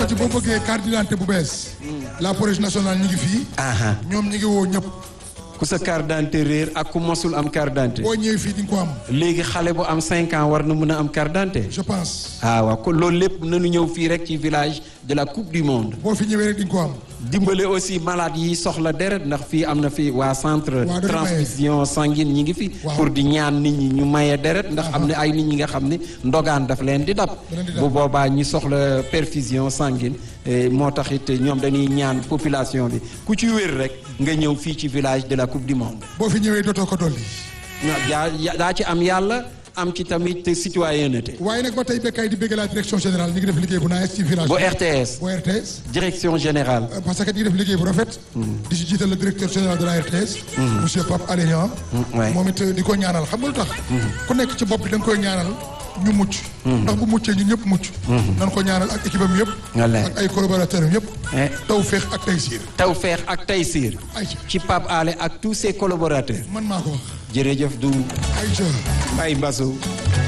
ci boo bëggee carte d'identité bu bees. la police nationale ñu ngi fii. aha ñoom ñu ngi woo ñëpp. ku sa carte d'identité réer ak ku mosul am carte d'identité boo ñëwee fii di nga ko am. léegi xale bu am 5 ans war na mën a am carte d'identité je pense. ah waaw kon loolu lépp nañu ñëw fii rek ci village de la coupe du monde boo fi ñëwee rek di nga ko am. dimbale aussi malade yi soxla deret ndax fii am na fi waa centre Waa dañu maye. transfusion sanguine ñi ngi fi Waaw. pour di ñaan nit ñi ñu maye deret ndax am na ay nit ñi nga xam ne ndogaan daf leen di dab Da leen di dab. bu boobaa ñi soxla perfusion sanguine eh, moo tax it ñoom dañuy ñaan population bi ku ci wér rek nga ñëw fii ci village de la coupe du monde boo fi ñëwee dootoo ko dolli. na- yaa yaa- daa ci am yàlla am ci tamit citoyenneté waaye nag ba tey Bécaye di bëgg la direction générale ñu ngi def liggéey bu naaj ci village. bu RTS bu RTS. direction générale Euh, parce que ñu ngi def liggéey bu rafet. di ci jiital le directeur général de la RTS. monsieur Pape Alé Niang. ouais. moom it di ko ñaanal xam nga lu tax. ku nekk ci bopp bi da nga koy ñaanal ñu mucc. ndax bu muccee ñun ñëpp mucc. nan ko ñaanal ak équipe am yëpp. Wallaay. ak ay collaborateurs am yëpp. Eh. taw féex ak tay siir. Tawfekh ak Taysir ayca ci Pape Alé ak tous ses collaborateurs man maa ko wax. jërëjëf du ayca. ay Mbassou